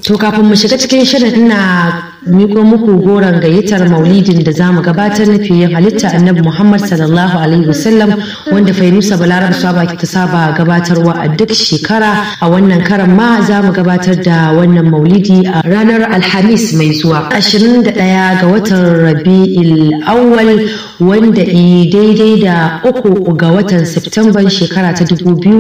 To kafin mu shiga cikin shirin ina miko muku goron gayyatar maulidin da za mu gabatar na fiye halitta annabi Muhammad sallallahu alaihi wasallam wanda Fainusa Balarab Saba ta saba gabatarwa a duk shekara a wannan karan ma za mu gabatar da wannan maulidi a ranar Alhamis mai zuwa 21 ga watan Rabi'il Awwal wanda i daidai da uku ga watan Septemban shekara ta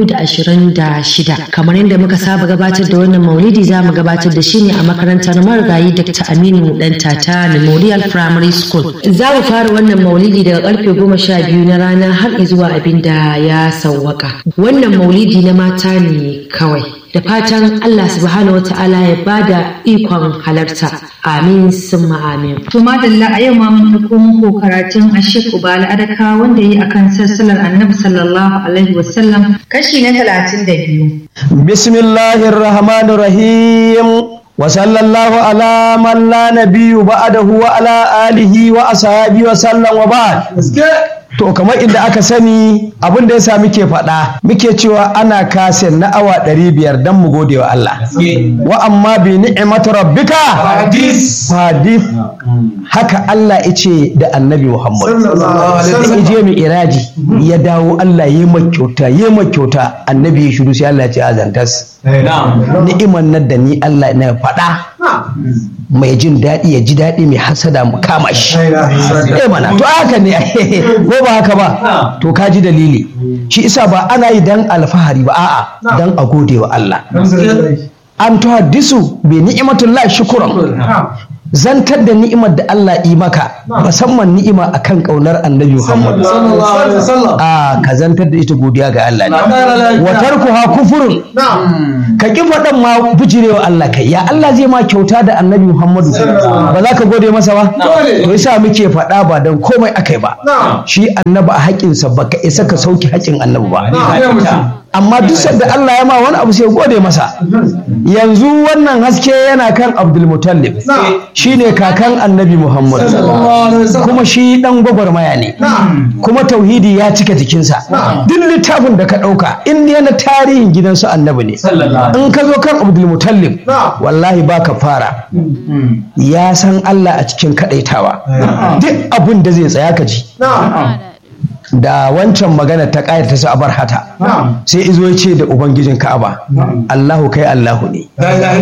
2026 kamar yadda muka saba gabatar da wannan maulidi za mu gabatar da shi ne a makarantar marigayi Dr. Aminu Dan Tata Memorial Primary School. Za mu fara wannan maulidi daga karfe goma sha biyu na rana har zuwa abin da ya sauwaka. Wannan maulidi na mata ne kawai. Da fatan Allah subhanahu wa ta'ala ya bada ikon halarta. Amin summa amin. To madalla a yau ma mun ɗauko muku karatun Ashik Ubala Adaka wanda yi akan sassalar Annabi sallallahu alaihi wasallam kashi na talatin da biyu. Bismillahir Rahmanir Rahim. وصلى الله على من لا نبي بعده وعلى آله وأصحابه وسلم وبعد To kamar inda aka sani abin da yasa muke faɗa muke cewa ana kasin na awa ɗari biyar don mu gode wa Allah. Wa amma bi ni'imatu rabbika hadis haka Allah ice da annabi Muhammad. Sai ije mu iraji ya dawo Allah ya makyauta ya makyauta annabi ya shiru sai Allah ya ce azantas. Ni'iman nan da ni Allah na faɗa mai jin daɗi ya ji daɗi mai hasada mu kama shi. Eh mana to haka ne ko ba haka ba to ka ji dalili shi isa ba ana yi dan alfahari ba a'a dan a gode wa Allah an tuhaddisu bi ni'matullah shukran zantar da ni'imar da Allah yi maka musamman ni'ima akan kaunar annabi Muhammad a ka zantar da ita godiya ga Allah ne wa tarkuha kufurun ka ki faɗan ma bijirewa Allah kai ya Allah zai ma kyauta da annabi Muhammadu ba za ka gode masa ba to yasa muke faɗa ba dan komai akai ba shi annabi a haƙinsa baka isa ka sauki haƙin annabi ba amma duk sanda Allah ya ma wani abu sai gode masa yanzu wannan haske yana kan Abdul Mutallib shine kakan Annabi Muhammad kuma shi dan gwagwarmaya ne kuma tauhidi ya cika jikinsa duk littafin da ka dauka in ne na tarihin gidansu Annabi ne in ka zo kan Abdul Mutallib wallahi baka fara ya san Allah a cikin kadaitawa duk abin da zai tsaya ka ji da wancan magana ta ƙayar ta sa abar hata sai izo ya ce da ubangijin ka'aba Allahu kai Allahu ne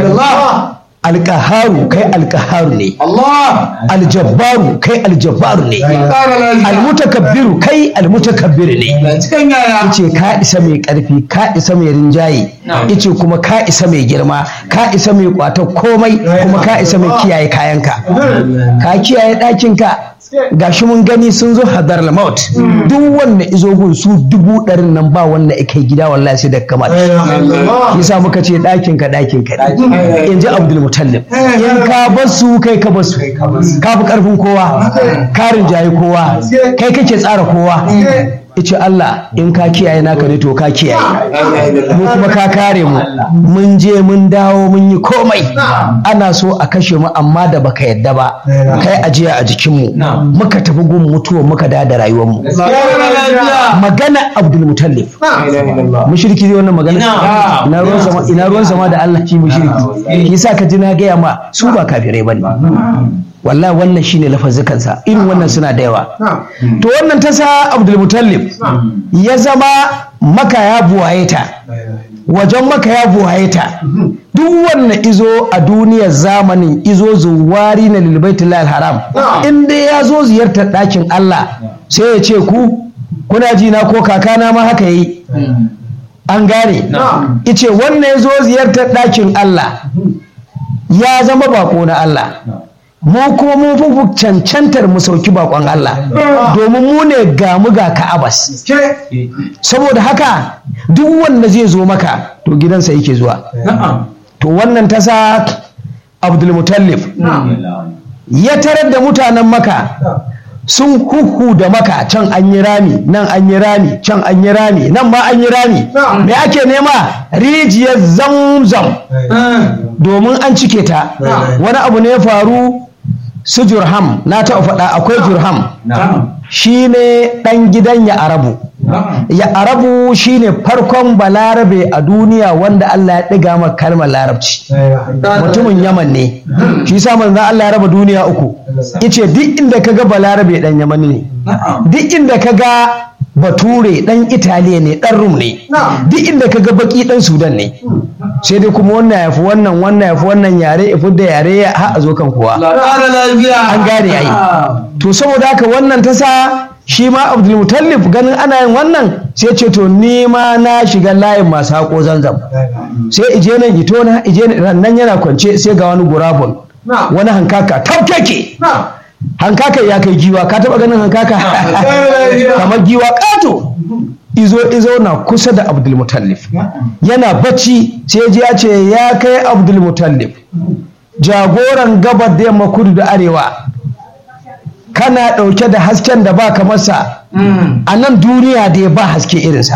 alƙaharu kai alƙaharu ne aljabbaru kai aljabbaru ne almutakabbiru kai almutakabbiru ne yace ka isa mai ƙarfi ka isa mai rinjaye yace kuma ka isa mai girma ka isa mai kwata komai kuma ka isa mai kiyaye kayanka ka kiyaye ɗakinka gashi mun gani sun zo hadar maut duk wanda izo gun su dubu ɗarin nan ba wanda kai gida wallahi sai da kamar yasa muka ce ɗakin ka ɗakin ka in ji abdul mutallib in ka bar su kai ka bar su ka fi ƙarfin kowa ka rinjaye kowa kai kake tsara kowa ice Allah in ka kiyaye naka ne to ka kiyaye mu kuma ka kare mu mun je mun dawo mun yi komai ana so a kashe mu amma da baka yadda ba kai ajiya a jikin mu muka tafi gun mutuwa muka da da rayuwar mu magana Abdul Mutallib mushriki zai wannan magana ina ruwan sama ina ruwan sama da Allah shi mushriki yasa ka ji na gaya ma su ba kafirai bane wallahi wannan shine lafazikansa irin wannan suna da yawa to wannan ta sa abdulmutallib ya zama maka ya buwaye ta wajen maka ya buwaye ta duk wannan izo a duniyar zamanin izo zuwari na lilbaitul haram in dai ya zo ziyartar ɗakin Allah sai ya ce ku kuna ji na ko kakana ma haka yi an gane ice wannan ya zo ziyartar ɗakin Allah ya zama bako na Allah mu kuma mun fi cancantar mu sauki bakon Allah domin mu ne ga mu ga Ka'abas saboda haka duk wanda zai zo maka to gidansa yake zuwa to wannan ta sa Abdul Mutallib ya tarar da mutanen maka sun huhu da maka can an yi rami nan an yi rami can an yi rami nan ma an yi rami me ake nema rijiyar zamzam domin an cike ta wani abu ne ya faru su jurham na taɓa faɗa akwai jurham shi ne ɗan gidan ya arabu ya arabu shine farkon balarabe a duniya wanda Allah ya ɗiga maka kalmar larabci mutumin yaman ne shi sa manzon Allah ya raba duniya uku yace duk inda kaga balarabe dan yaman ne duk inda kaga bature dan italiya ne dan rum ne duk inda kaga baki dan sudan ne sai dai kuma wannan yafi wannan wannan yafi wannan yare ifi da yare ya ha a zo kan kuwa an gane ai to saboda haka wannan ta sa shi ma abdulmutallif ganin ana yin wannan sai ce to ni ma na shiga layin masu haƙo zanzam sai ije nan ito na ije nan yana kwance sai ga wani gurabun wani hankaka tafkeke hankaka ya kai giwa ka taba ganin hankaka kamar giwa kato izo izo na kusa da abdulmutallif yana bacci sai ji ya ce ya kai abdulmutallif jagoran gabar da yamma kudu da arewa kana ɗauke da hasken da ba masa a nan duniya da ya ba haske irinsa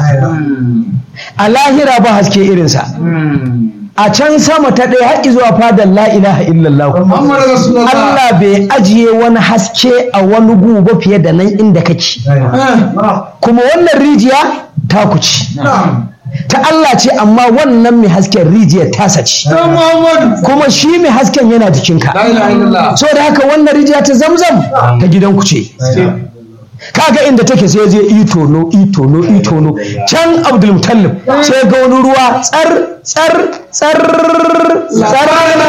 a lahira ba haske irinsa a can sama ta ɗaya haƙi zuwa fadar la ilaha illallah Allah bai ajiye wani haske a wani guba fiye da nan inda kake kuma wannan rijiya ta kuci ta Allah ce amma wannan mai hasken rijiyar tasa ce kuma shi mai hasken yana jikinka so da haka wannan rijiya ta zamzam ta gidanku ce kaga inda take sai je itono itono itono can abdul mutallib sai ga wani ruwa tsar tsar tsar tsar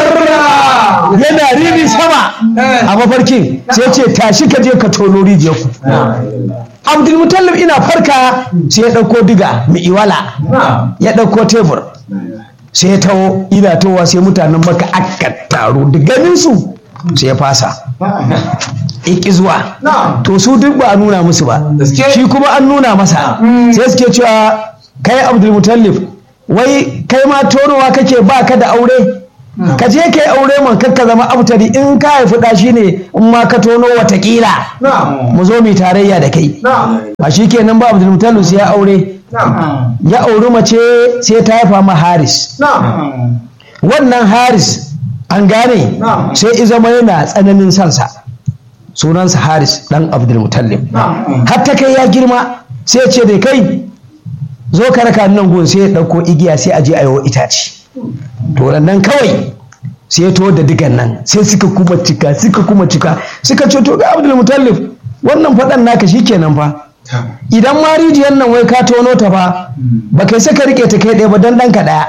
yana rini sama a mafarkin sai ce tashi ka je ka tono rijiyar ku abdul mutallib ina farka sai ya ɗauko diga mai iwala ya ɗauko tebur sai ya taho ina towa sai mutanen maka aka taro da ganin su sai ya fasa iki zuwa to su duk ba a nuna musu ba shi kuma an nuna masa sai suke cewa kai abdul mutallib wai kai ma tonowa kake ba ka da aure ka je kai aure man kakka zama abtari in ka haifi da shi ne in ma ka tono watakila mu zo mu tarayya da kai ba shi kenan ba abdul mutallib sai ya aure ya auri mace sai ta haifa ma haris wannan haris an gane sai izama yana tsananin sansa sunansa haris dan abdul mutallib har ta kai ya girma sai ce da kai zo ka raka nan gun sai ya ɗauko igiya sai a je a yi itace to nan kawai sai ya to da digan nan sai suka kuma cika suka kuma cika suka ce to ga abdul mutallib wannan faɗan naka shikenan fa idan ma rijiyar nan wai ka tono ta fa ba kai saka rike ta kai ɗaya ba dan ɗanka ɗaya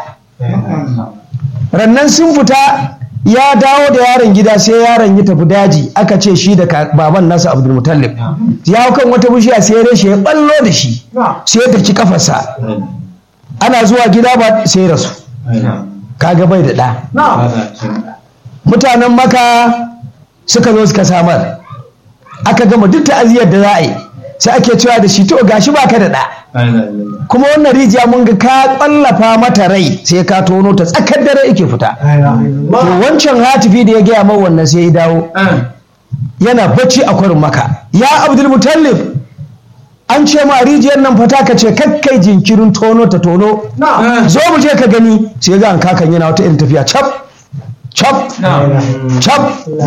rannan sun fita ya dawo da yaron gida sai yaron ya tafi daji aka ce shi da baban nasa abdul mutallib ya hau kan wata bishiya sai reshe ya ballo da shi sai ya daki kafarsa ana zuwa gida ba sai rasu kaga bai da ɗa mutanen maka suka zo suka samar aka gama duk ta'aziyar da za a yi sai ake cewa da shi to gashi baka da ɗa kuma wannan rijiya mun ga ka kwallafa mata rai sai ka tono ta tsakar dare yake fita to wancan hatifi da ya gaya min wannan sai ya dawo yana bacci a kwarin maka ya abdul mutallib an ce ma rijiyar nan fata ka ce kakkai jinkirin tono ta tono zo mu je ka gani sai ga an kakan yana wata irin tafiya cap cap cap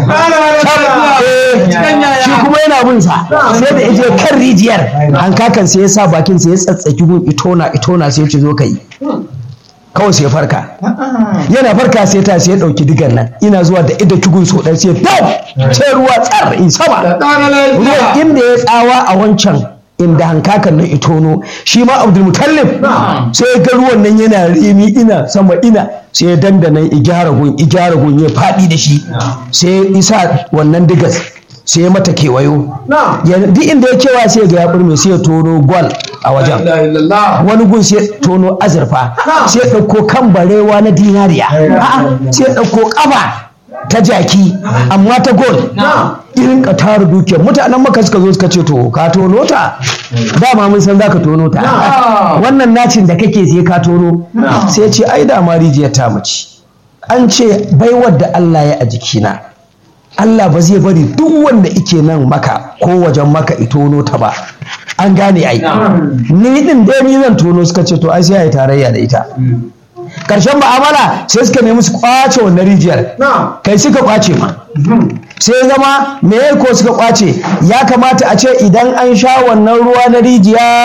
shi kuma yana bin sa sai da ije kan rijiyar an kakan sai ya sa bakin sai ya tsatsaki gun itona itona sai ya ce zo ka yi kawai sai ya farka yana farka sai ta sai ya dauki digan nan ina zuwa da ida tugun so dan sai dau sai ruwa tsar in sama ruwan inda ya tsawa a wancan inda hankakan nan itono shi ma abdul mutallib sai ga ruwan nan yana remi ina sama ina sai ya dandana igyara gun igyara gun ya faɗi da shi sai ya isa wannan digas sai ya mata kewayo duk inda ya kewa sai ga ya burme sai ya tono gwal a wajen wani gun sai ya tono azurfa sai ya ɗauko kan barewa na dinariya sai ya ɗauko ƙafa ta jaki amma ta gol irin ka tara dukiyar mutanen maka suka zo suka ce to ka tono ta dama mun san za ka tono ta wannan nacin da kake sai ka tono sai ce ai da ma rijiyar ta mace an ce baiwar da Allah ya a jikina Allah ba zai bari duk wanda ike nan maka ko wajen maka itono ta ba an gane ai ni din dai ni zan tono suka ce to ai sai ai tarayya da ita karshen ma'amala sai suka nemi su kwace wannan rijiyar kai suka kwace ma sai zama me ko suka kwace ya kamata a ce idan an sha wannan ruwa na rijiya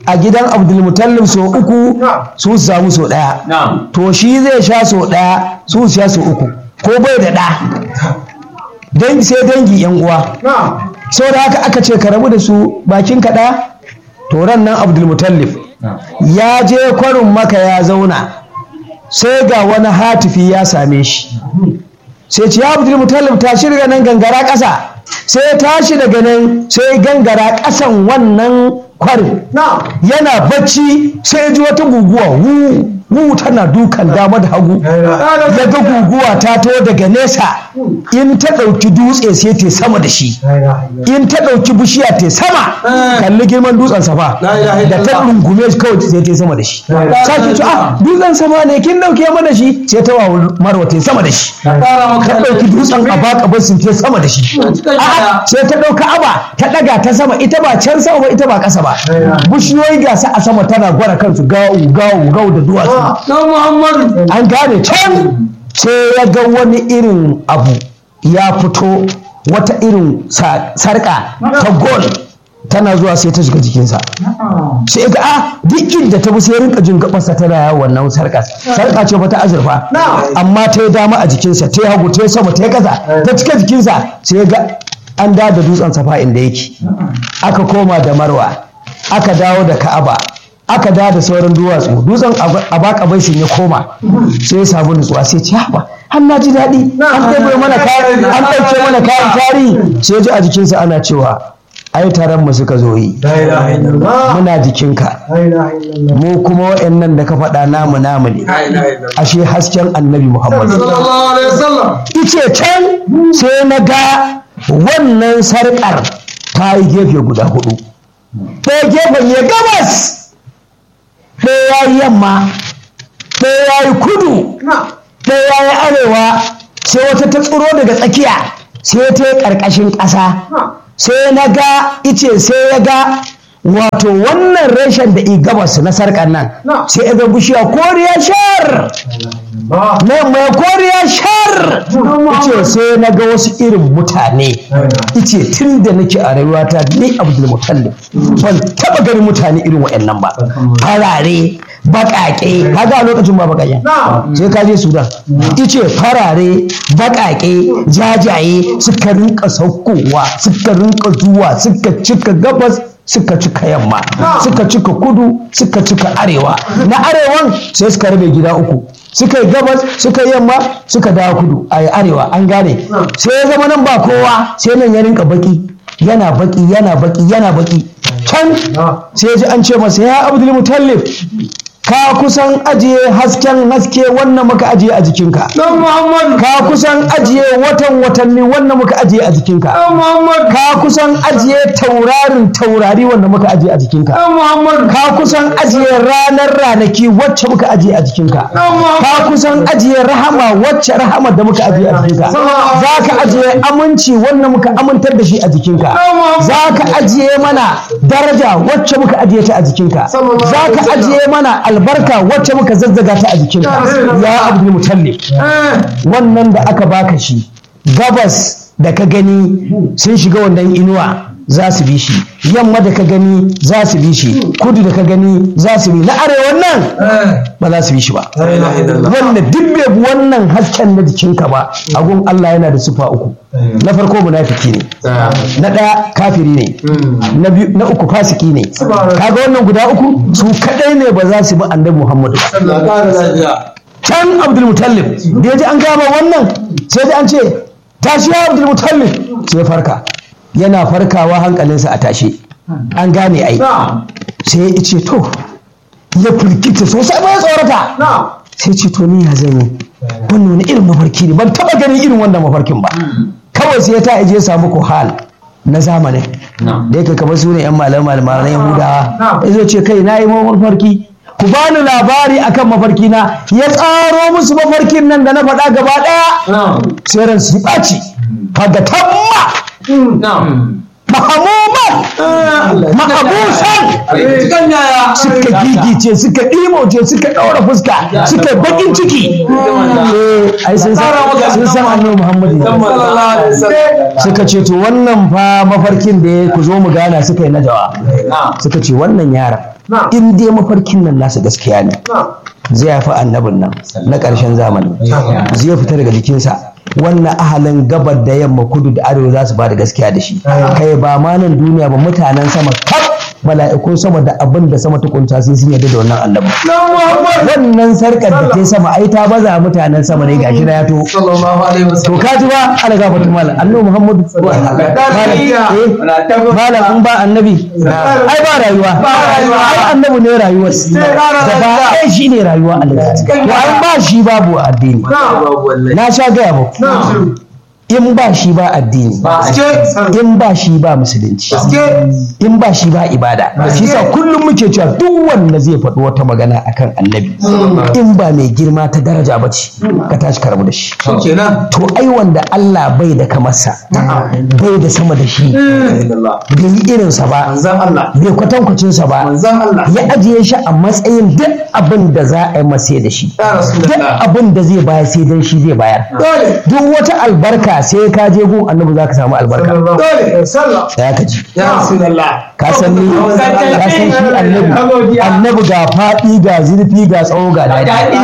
a gidan abdulmutallib so uku su su samu so ɗaya to shi zai sha so ɗaya su su sha so uku ko bai da ɗa dangi sai dangi yan uwa sau da haka aka ce ka rabu da su bakin kaɗa to ran nan abdulmutallib ya je kwarin maka ya zauna sai ga wani hatifi ya same shi sai ce ya abdulmutallib tashi daga nan gangara ƙasa sai tashi daga nan sai gangara ƙasan wannan kwarin yana bacci sai ji wata guguwa wu wu tana dukan dama da hagu ya ga guguwa ta to daga nesa in ta ɗauki dutse sai ta sama da shi in ta ɗauki bishiya ta sama kalli girman dutsen safa da ta rungume shi kawai sai ta sama da shi sake ce ah dutsen sama ne kin ɗauke mana shi sai ta wa marwa ta sama da shi ta ɗauki dutsen a baka basin ta sama da shi a'a sai ta ɗauka aba ta ɗaga ta sama ita ba can sama ba ita ba ƙasa ba bishiyoyi gasa a sama tana gwara kansu gawu gawu gawu da duwatsu an gane can sai ya ga wani irin abu ya fito wata irin sarƙa ta gol tana zuwa sai ta shiga jikinsa sai ga a duk inda ta bi sai rinka jin gabarsa tana yawo wannan sarƙa sarƙa ce ba ta azurfa amma ta yi dama a jikinsa ta yi hagu ta yi sama ta yi ƙasa ta cika jikinsa sai ga an da da dutsen safa inda yake aka koma da marwa aka dawo da ka'aba aka da da sauran duwatsu dutsen a baka baisin ya koma sai ya samu nutsuwa sai ce haba har na ji daɗi an ɗauke mana kayan an ɗauke mana kayan tarihi sai ji a jikinsa ana cewa ai taron mu suka zo yi muna jikinka mu kuma wa'annan da ka faɗa namu namu ne ashe hasken annabi muhammad ice can sai na ga wannan sarƙar ta yi gefe guda hudu ɗaya gefen ya gabas ɗaya ya yi yamma ɗaya ya yi kudu ɗaya ya yi arewa sai wata ta tsiro daga tsakiya sai ta yi ƙarƙashin ƙasa sai na ga ice sai ya ga wato wannan reshen da i gabas na sarƙar nan sai ya ga bishiya koriya shar na mai koriya shar ice sai na ga wasu irin mutane ice tun da nake a rayuwata ni abdul mutallib ban taba ganin mutane irin waɗannan ba farare baƙaƙe kaga a lokacin ba baƙaƙen sai ka je sudan ice farare baƙaƙe jajaye suka rinka saukowa suka rinka zuwa suka cika gabas suka cika yamma suka cika kudu suka cika arewa na arewan sai suka rabe gida uku suka yi gabas suka yi yamma suka dawo kudu a arewa an gane sai ya zama nan ba kowa sai nan ya rinka baki yana baki yana baki yana baki can sai ya ji an ce masa ya abdul mutallif ka kusan ajiye hasken haske wannan muka ajiye a jikinka ka kusan ajiye watan watanni wannan muka ajiye a jikinka ka kusan ajiye taurarin taurari wanda muka ajiye a jikinka ka kusan ajiye ranar ranaki wacce muka ajiye a jikinka ka kusan ajiye rahama wacce rahama da muka ajiye a jikinka za ka ajiye aminci wannan muka amintar da shi a jikinka za ka ajiye mana daraja wacce muka ajiye ta a jikinka za ka ajiye mana albarka wacce muka zazzaga ta a jikinka ya abdul mutallib wannan da aka baka shi gabas da ka gani sun shiga wannan inuwa za su bi shi yamma da ka gani za su bi shi kudu da ka gani za su bi na arewan nan ba za su bi shi ba wanda duk bai bi wannan hasken na jikinka ba agun Allah yana da sufa uku na farko munafiki ne na ɗaya kafiri ne na biyu na uku fasiki ne kaga wannan guda uku su kadai ne ba za su bi annabi Muhammadu ba can Abdul Mutallib da ya ji an gama wannan sai da an ce tashi ya Abdul Mutallib sai farka yana farkawa hankalinsa a tashe an gane ai sai ya ce to ya firgita sosai ba ya tsorata sai ce to ni ya zan yi wannan wani irin mafarki ne ban taba ganin irin wannan mafarkin ba kawai sai ya ta je samu kohal na zamanin da yake kamar su ne yan malamai malamai yahudawa ya zo ce kai na yi mafarki ku bani labari akan mafarki na ya tsaro musu mafarkin nan da na faɗa gaba ɗaya sai ran su ɓaci kaga tamma mahamuman ma'abusan suka gigice suka ɗimoce suka ɗaura fuska suka bakin ciki ai sun san sun san annabi Muhammadu suka ce to wannan fa mafarkin da ya ku zo mu gana suka yi najawa suka ce wannan yaran in dai mafarkin nan nasu gaskiya ne zai haifi annabin nan na ƙarshen zamani zai fita daga jikinsa wannan ahalin gabar da yamma kudu da arewa za su ba da gaskiya da shi kai ba ma nan duniya ba mutanen sama kaf mala'ikun sama da abin da sama tukunta sai sun yarda da wannan annabi wannan sarkar da ta sama ai ta baza mutanen sama ne gashi na ya to to ka ji ba ala ga fatu malam annabi muhammadu malam in ba annabi ai ba rayuwa ai annabi ne rayuwar da ba ai shi ne rayuwa Allah to ai ba shi babu addini na sha gaya muku in ba shi ba addini in ba shi ba musulunci in ba shi ba ibada shi sa kullum muke cewa duk wanda zai faɗi wata magana akan annabi in ba mai girma ta daraja ba ce ka tashi ka rabu da shi to ai wanda Allah bai da kamarsa bai da sama da shi bai yi irinsa ba bai kwatankwacinsa ba ya ajiye shi a matsayin duk abin da za a yi masa da shi duk abin da zai bayar sai dan shi zai bayar duk wata albarka sai ka je gun annabi za ka samu albarka ya ka ji ka san ni ka san shi annabi annabi ga faɗi ga zurfi ga tsawo ga daɗi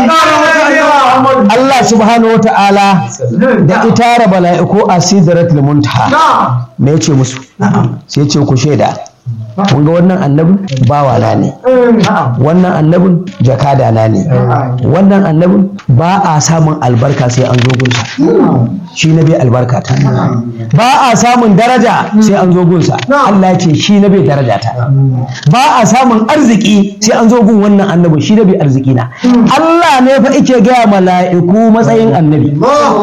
Allah subhanahu wata'ala da itara bala'iku a sidratul muntaha me yace musu sai ce ku shaida kun ga wannan annabin bawa na ne wannan annabin jakada na ne wannan annabin ba a samun albarka sai an zo gunsa shi na bai albarka ta ba a samun daraja sai an zo gunsa Allah ya ce shi na bai daraja ta ba a samun arziki sai an zo gun wannan annabin shi na bai arziki na Allah ne fa ike gaya mala'iku matsayin annabi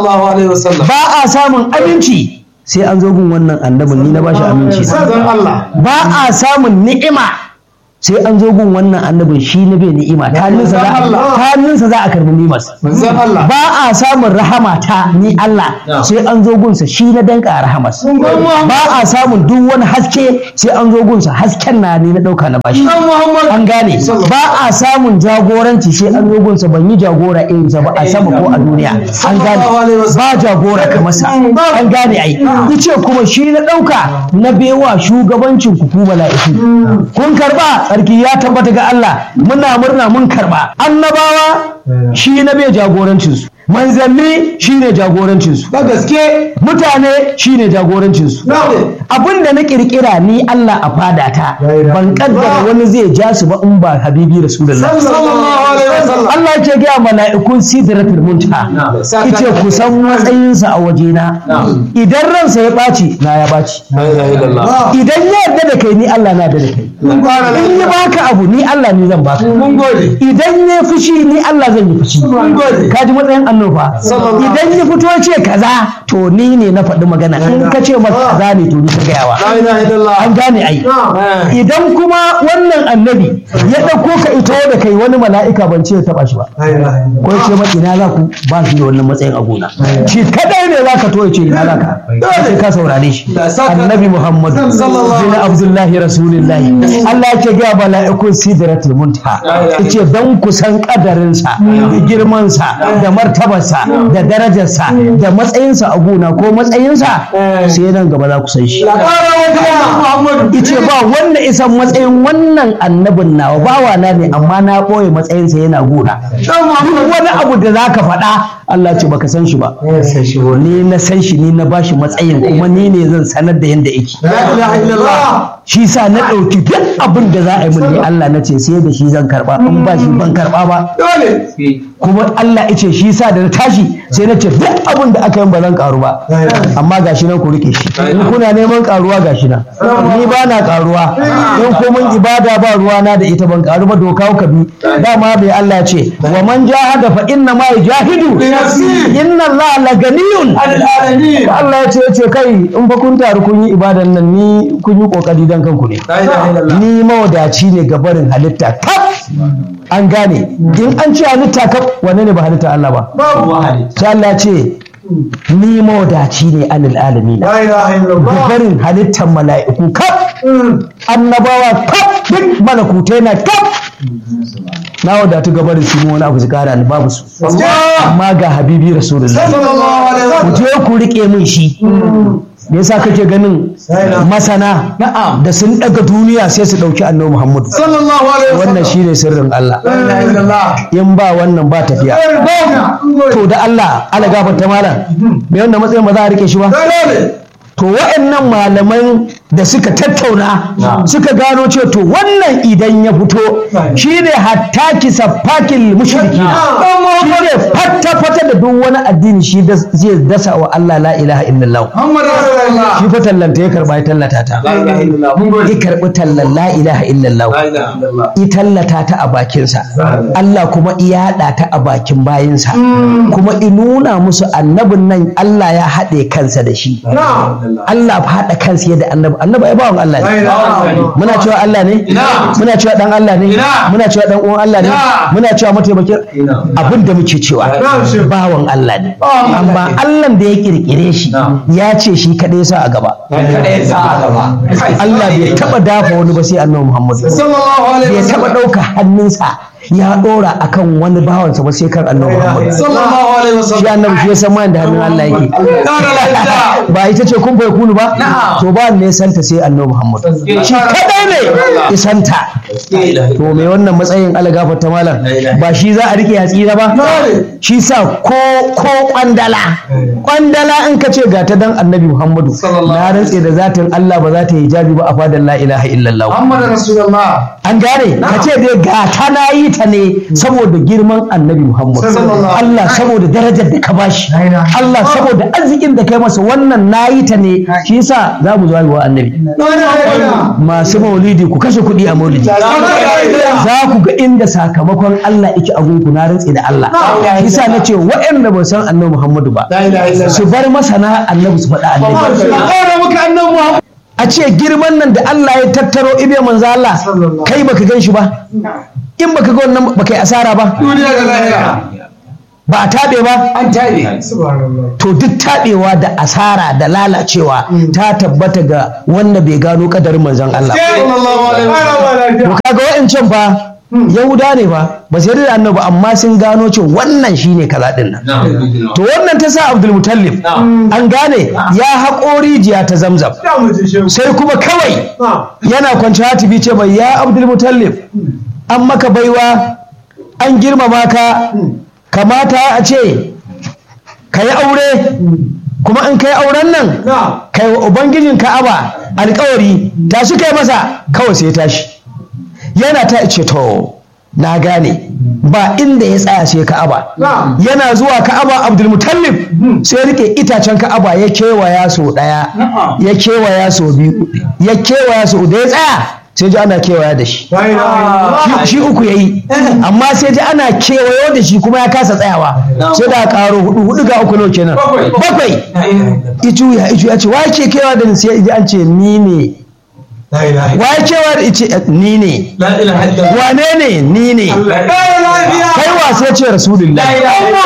ba a samun aminci sai an zo gun wannan annabin ni na bashi aminci ba a samun ni'ima sai an zo gun wannan annabin shi na bai ni'ima ta hannunsa za a karbi ni'imar ba a samun rahama ta ni Allah sai an zo gunsa shi na danka rahamas ba a samun duk wani haske sai an zo gunsa hasken na ne na dauka na bashi an gane ba a samun jagoranci sai an zo gunsa ban yi jagora irinsa ba a sama ko a duniya an gane ba jagora kamar sa an gane ai yace kuma shi na dauka na bewa shugabancin ku ku mala'iku kun karba sarki ya tabbata ga Allah muna murna mun karba annabawa shi na bai jagorancinsu manzanni shi ne jagorancinsu da gaske mutane shi ne jagorancinsu abin da na kirkira ni Allah a fadata ban kaddara wani zai ja su ba in ba habibi rasulullah Allah ke gaya mala'ikun sidratul muntaha yace ku san matsayinsa a wajena idan ransa ya ɓaci na ya ɓaci idan ya yarda da kai ni Allah na yarda da kai in ya baka abu ni Allah ne zan baka idan ya fushi ni Allah zan yi fushi ka ji matsayin annoba idan ya fito ce kaza to ni ne na faɗi magana in ka ce masa kaza ne to ni ka gayawa an gane ai idan kuma wannan annabi ya ɗauko ka ito da kai wani mala'ika ban ce ya taɓa shi ba ko ce ma ina za ku ba shi da wannan matsayin a gona shi kadai ne za ka to ya ce ina za ka sai ka saurare shi annabi muhammadu bin abdullahi rasulillahi Allah ya ce ga mala'ikun sidratul muntaha yace dan ku san kadarinsa da girmansa da martabarsa da darajarsa da matsayinsa a gona ko matsayinsa sai nan gaba za ku san shi ice ba wanda isan matsayin wannan annabin nawa bawa na ne amma na ɓoye matsayinsa yana gona duk wani abu da za ka faɗa Allah ce baka san shi ba ni na san shi ni na bashi matsayin kuma ni ne zan sanar da yanda yake shi sa na ɗauki duk abin da za a yi mun ni Allah na ce sai da shi zan karɓa in ba shi ban karɓa ba kuma Allah ya ce shi sa da na tashi sai na ce duk abin da aka yi ba zan karu ba amma gashi nan ku rike shi in kuna neman karuwa gashi nan ni ba na karuwa in ko mun ibada ba ruwa na da ita ban karu ba doka ka bi dama bai Allah ce wa man jahada fa inna ma yajahidu inna Allah la ganiyun Allah ya ce ya ce kai in fa kun taru kun yi ibadan nan ni kun yi kokari dan kanku ne ni mawadaci ne ga barin halitta kaf an gane in an ce halitta kaf wanne ne ba halitta Allah ba sai Allah ce ni mawadaci ne anil alamin La ilaha illallah. barin halittar mala'iku kaf annabawa kaf duk malakutai na kaf na wadatu ga barin su wani abu su kara ni babu su amma ga habibi rasulullahi Sallallahu alaihi ku wasallam. je ku rike min shi me yasa kake ganin masana da sun daga duniya sai su dauki annabi muhammadu Sallallahu alaihi wasallam. wannan shine sirrin Allah La ilaha illallah. in ba wannan ba tafiya to da Allah ala gafarta malam me wannan matsayin ba za a rike shi ba Dole. to wa'annan malaman da suka tattauna suka gano ce to wannan idan ya fito shine hatta kisa fakil mushriki shine fatta fata da duk wani addini shi da zai dasa wa Allah la ilaha illallah Muhammad Rasulullah. shi fa tallanta ya karba ya tallata ta La ilaha illallah. Mun gode. ya karbi tallan la ilaha illallah La ilaha illallah. i tallata ta a bakinsa Allah kuma i yaɗa ta a bakin bayinsa kuma i nuna musu annabin nan Allah ya haɗe kansa da shi Na'am. Allah fa haɗa kansa yadda annabi annabi ai bawan Allah La ne ilaha illallah. muna cewa Allah ne Ina. muna cewa dan Allah ne Ina. muna cewa dan uwan Allah ne Ina. muna cewa mataimakin Ina. abin da muke cewa Na'am, shi. bawan Allah ne Bawan Allah amma ne. Allah da ya kirkire shi ya ce shi kadai sa a gaba Kaɗai sa a gaba. Allah bai taba dafa wani ba sai annabi Muhammad Sallallahu alaihi bai taba wasallam. ɗauka hannunsa ya ɗora akan wani bawansa ba sai kan annabi Muhammad Sallallahu alaihi shi wasallam. annabi shi ya san ma da hannun Allah yake Kara lafiya. ba ita ce kun bai kunu ba Na'am. to ba ne santa sai annabi Muhammad shi kadai ne isanta to me wannan matsayin Allah gafarta malam ba shi za a rike ya tsira ba shi sa ko ko kwandala kwandala in ka ce ga ta dan annabi Muhammadu Sallallahu na rantse da zatin Allah ba za ta yi hijabi ba a fadan la ilaha illallah Muhammad Rasulullah. an gane ka ce dai ga ta na yi ta ne saboda girman annabi Muhammad Sallallahu alaihi Allah saboda darajar da ka bashi La ilaha Allah saboda arzikin da kai masa wannan na yi ta ne shi yasa za mu zuwa wa annabi La ilaha illallah. masu maulidi ku kashe kuɗi a maulidi La ilaha illallah. za ku ga inda sakamakon Allah yake a gunku na rantse da Allah yasa na ce waɗanda ba san annabi Muhammadu ba La ilaha illallah. su bar masana annabi su faɗa annabi Ƙara maka annabi Muhammad. a ce girman nan da Allah ya tattaro ibe manzo Allah Sallallahu. kai baka gan shi ba in baka ga wannan baka yi asara ba Duniya da lahira. ba a taɓe ba An tabe. Subhanallah. to duk taɓewa da asara da lalacewa ta tabbata ga wanda bai gano kadarin manzon Allah Sallallahu alaihi wasallam. to kaga wa'ancan fa yahuda ne fa ba sai da annabi amma sun gano cewa wannan shine kaza din nan to wannan ta sa Abdul Mutallib an gane ya haƙo rijiya ta Zamzam sai kuma kawai yana kwanci hatibi ce bai ya Abdul Mutallib an maka baiwa an girmama ka kamata a ce ka yi aure kuma in ka yi auren nan kai wa ubangijin ka'aba alkawari tashi kai masa kawai sai ya tashi yana ta ce to na gane ba inda ya tsaya sai ka'aba yana zuwa ka'aba abdulmutallib sai rike itacen ka'aba ya kewaya so daya ya kewaya so biyu ya kewaya so da ya tsaya sai ji ana kewaya da shi Shi- shi uku ya yi amma sai ji ana kewayo da shi kuma ya kasa tsayawa sai da karo hudu hudu ga uku nawa kenan Bakwai. bakwai icu ya icu ya ce wa ke kewa da ni sai ji an ce ni ne La ilaha wa ya kewa da ice ni ne La ilaha illallah. wane ne ni ne kai wa sai ce rasulullahi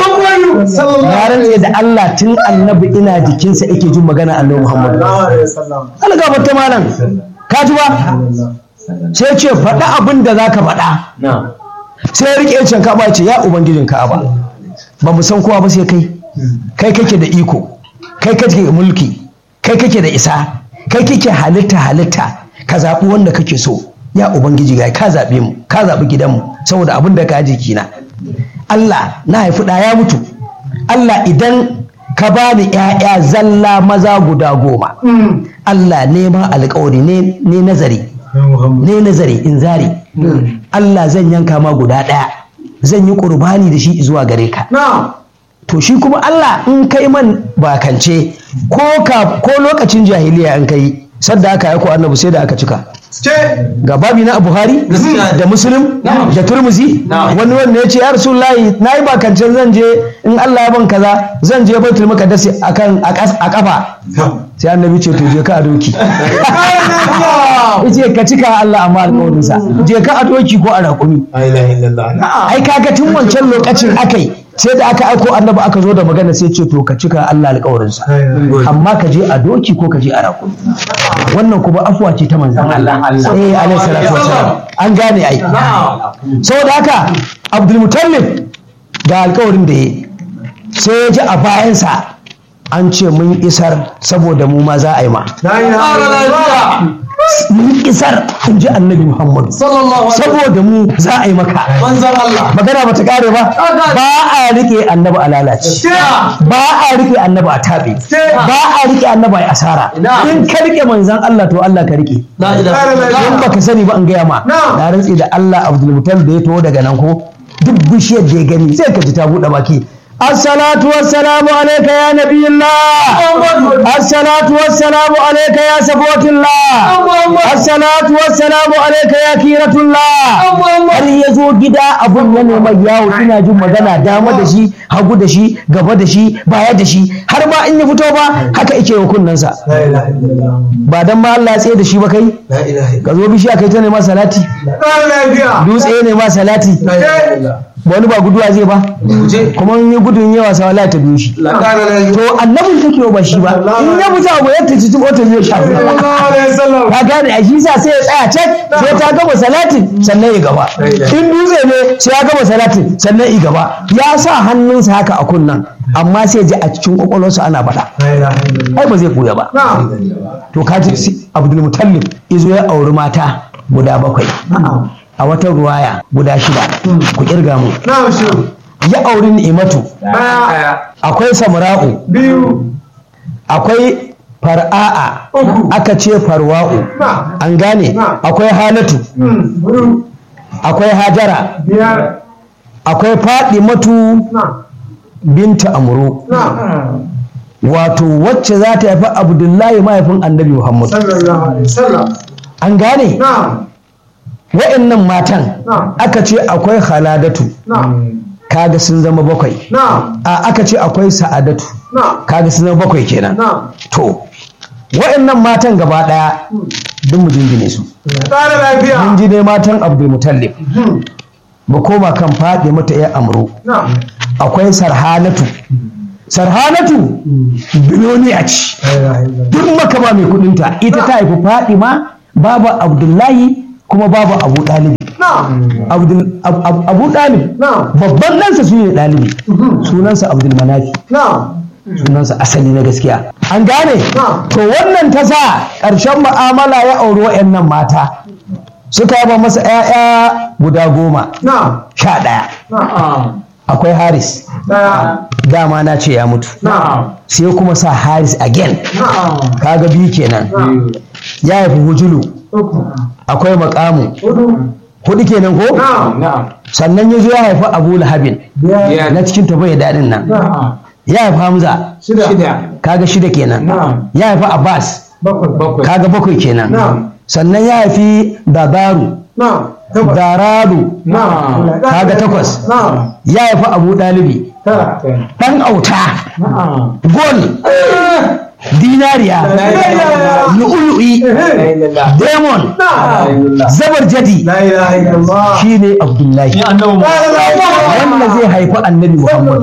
ya rantse da Allah tun annabi ina jikinsa yake jin magana annabi Muhammad Allah ga ta malam ka ji ba sai ce faɗa abin da zaka faɗa sai ya rike yancin ka'aba ya ce ya ubangijin ka'aba ba mu san kowa ba sai kai kai kake da iko kai kake da mulki kai kake da isa kai kake halitta halitta ka zaɓi wanda kake so ya ubangiji ga ka zaɓe mu ka zaɓi gidanmu saboda abin da ka jikina Allah na haifi ɗa ya mutu Allah idan ka bani ‘ya'ya zalla maza guda goma Allah nema alkawari ne ne nazari ne nazari in zari Allah zan yanka ma guda ɗaya zan yi ƙurbani da shi zuwa gare ka to shi kuma Allah in kai man bakance ko ka ko lokacin jahiliya in kai sadda aka aiko annabi sai da aka cika ga babi na Buhari Gaskiya. da Muslim Na'am. da Turmuzi Na'am. wani wanda ya ce ya Rasulullahi na yi bakancen zan je in Allah ya ban kaza zan je Baitul Maqdis akan a kas- a kafa sai annabi ce to je ka a doki yace ka cika Allah amma alƙawarinsa je ka a doki ko a raƙumi ai kaga tun wancan lokacin akai sai da aka aiko annabi aka zo da magana sai ce to ka cika Allah alƙawarinsa amma ka je a doki ko ka je a rakumi wannan kuma afuwa ce ta manzon Allah eh alaihi salatu wassalam an gane ai saboda haka Abdul Muttalib ga alƙawarin da yayi sai ya ji a bayansa an ce mun isar saboda mu ma za a yi ma mun isar in ji annabi Muhammad saboda mu za a yi maka magana ba ta kare ba ba a rike annabi a lalace ba a rike annabi a taɓe ba a rike annabi a asara in ka rike manzan Allah to Allah ka rike in baka sani ba an gaya ma na rantsi da Allah Abdul Mutalib da ya taho daga nan ko duk bishiyar da ya gani sai ka ji ta buɗe baki الصلاة والسلام عليك يا نبي الله الصلاة والسلام عليك يا سفوة الله الصلاة والسلام عليك يا كيرة الله har ya zo gida abun ya mai yawo ina jin magana dama da shi hagu da shi gaba da shi baya da shi har ma in ya fito ba haka ike wa kunnensa ba dan ma Allah ya tsaye da shi ba kai ka zo bishiya kai ta nema salati dutse ne ma salati wani ba guduwa zai ba kuma in yi gudun yawa sa wala ta biyo shi to annabin take ba shi ba in ya fita abu yadda ci ko ta zai shafi ka gane a shi sa sai ya tsaya cak sai ta gama salatin sannan ya gaba in dutse ne sai ya gama salatin sannan ya gaba ya sa hannunsa haka a kunnan amma sai ji a cikin kwakwalwarsa ana faɗa ai ba zai koya ba to ka ji abdul mutallib izo ya auri mata guda bakwai a wata ruwaya guda shida ku kirga mu ya auri ni'imatu akwai samura'u akwai far'a'a aka ce farwa'u an gane akwai halatu akwai hajara akwai matu binta amuru wato wacce za ta haifi abdullahi mahaifin annabi muhammad an gane wa'annan matan aka ce akwai haladatu kaga sun zama bakwai a aka ce akwai sa'adatu kaga sun zama bakwai kenan to wa'annan matan gaba daya duk mu jingine su mun ji ne matan abdul mutallib mu koma kan faɗi mata ya amro akwai sarhanatu sarhanatu biloniya ce duk makama mai kudinta ita ta haifi faɗi ma babu abdullahi kuma babu abu ɗalibi abu ɗalib babban ɗansa su ne ɗalibi sunansa abdul manafi sunansa asali na gaskiya an gane to wannan ta sa ƙarshen ma'amala ya auri wa'annan mata suka yaba masa 'ya'ya guda goma sha ɗaya akwai haris dama na ce ya mutu sai kuma sa haris again kaga biyu kenan ya haifi hujulu akwai makamu hudu kenan ko sannan ya zo ya haifi abu lahabin na cikin tabai daɗin nan ya haifi hamza kaga shida kenan ya haifi abbas kaga bakwai kenan sannan ya haifi dabaru dararu kaga takwas ya haifi abu ɗalibi ɗan auta gol dinariya lu'ulu'i demon zabar jadi shi ne abdullahi wanda zai haifi annabi muhammad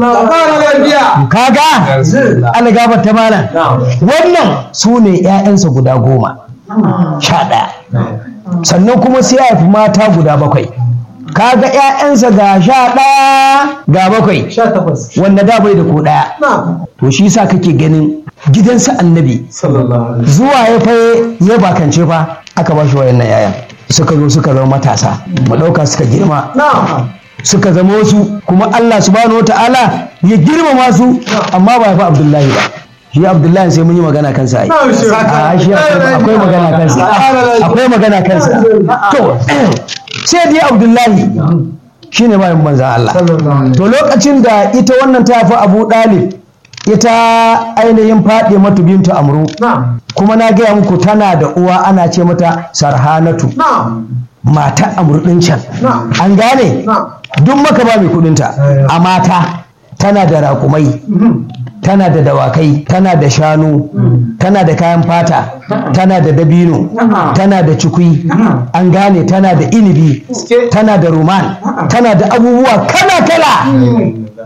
kaga algabar ta malam wannan su ne 'ya'yansa guda goma sha ɗaya sannan kuma sai ya haifi mata guda bakwai kaga 'ya'yansa ga sha ɗaya ga bakwai wanda da bai da ko ɗaya to shi sa kake ganin gidansa annabi zuwa ya fa ya bakance fa aka ba shi wayannan 'ya'yan suka zo suka zama matasa mu ɗauka suka girma suka zama wasu kuma Allah subhanahu wata'ala ya girmama su amma ba ya fi Abdullahi ba shi Abdullahi sai mun yi magana kansa ai a shi akwai magana kansa akwai magana kansa to sai dai Abdullahi shine bayan manzan Allah to lokacin da ita wannan ta fi Abu Dalib ita ainihin faɗi matu bintu amru kuma na gaya muku tana da uwa ana ce mata sarhanatu mata amru ɗin can an gane duk maka ba mai kudinta a mata tana da raƙumai tana da dawakai tana da shanu tana da kayan fata tana da dabino tana da cikui an gane tana da inibi tana da ruman tana da abubuwa kala-kala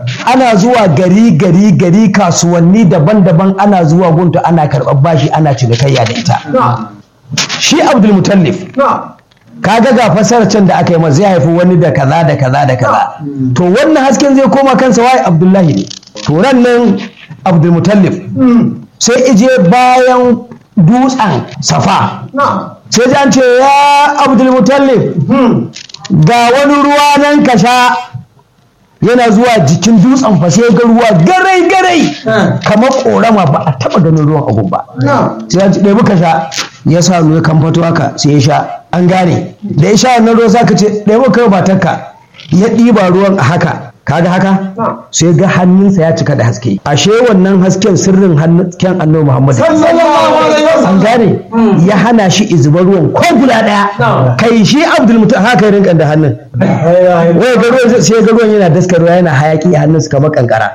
ana zuwa gari gari gari kasuwanni daban-daban ana zuwa gunta ana karɓar bashi ana cinikayya da ita shi abdul mutallif kaga ga fasarar can da aka yi masa zai haifi wani da kaza da kaza da kaza to wannan hasken zai koma kansa wai abdullahi ne to ran nan abdul mutallif sai ije bayan dutsen safa sai ji an ce ya abdul mutallif ga wani ruwa nan ka sha yana zuwa jikin dutsen fa sai ga ruwa garai garai kamar korama ba a taba ganin ruwan agun ba sai ya ɗaya muka sha ya sa ruwa kan fato haka sai ya sha an gane da ya sha wannan ruwa zaka ce ɗaya muka ba takka ya ɗiba ruwan a haka kaga haka sai ga hannunsa ya cika da haske ashe wannan hasken sirrin hasken annabi Muhammad an gane ya hana shi izuba ruwan ko guda daya kai shi Abdul Mutum haka ya rinka da hannun wai ga ruwan sai ga ruwan yana daskarwa yana hayaki a hannunsa kamar kankara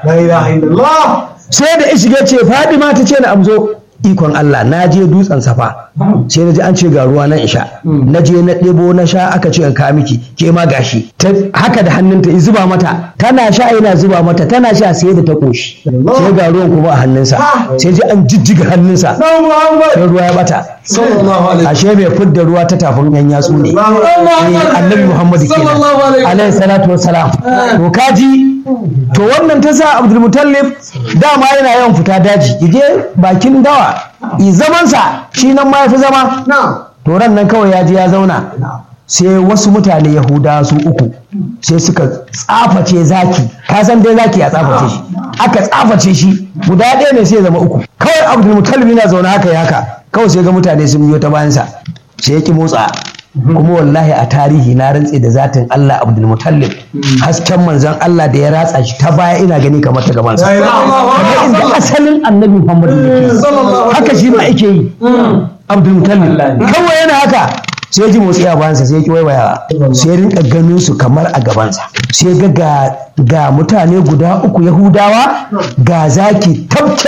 sai da ishige ce Fadima ta ce na amzo ikon Allah na je dutsen safa sai na ji an ce ga ruwa na isha na je na ɗebo na sha aka ce in ka miki ke ma gashi ta haka da hannunta in zuba mata tana sha yana zuba mata tana sha sai da ta koshi sai ga ruwan kuma a hannunsa sai ji an jijjiga hannunsa sai ruwa ya bata ashe mai fidda ruwa ta tafin yan yatsu ne Eh, annabi muhammadu kenan alaihi salatu wassalam to kaji to wannan ta sa abdul mutallib dama yana yawan fita daji yaje bakin dawa i zamansa shi nan ma ya fi zama to ran nan kawai ya je ya zauna sai wasu mutane yahuda su uku sai suka tsaface zaki ka san dai zaki ya tsaface shi aka tsaface shi guda ɗaya ne sai ya zama uku kawai abdul mutallib yana zaune haka ya haka kawai sai ga mutane sun biyo ta bayansa sai ya ki motsa kuma wallahi a tarihi na rantse da zatin Allah Abdul Mutallib hasken manzon Allah da ya ratsa shi ta baya ina gani kamar ta gabansa kamar inda asalin annabi Muhammad yake haka shi ma yake yi Abdul Mutallib kawai yana haka sai ya ji motsi a bayansa sai ya ki waiwaya sai ya rinka ganin su kamar a gabansa sai ga ga ga mutane guda uku Yahudawa ga zaki tabke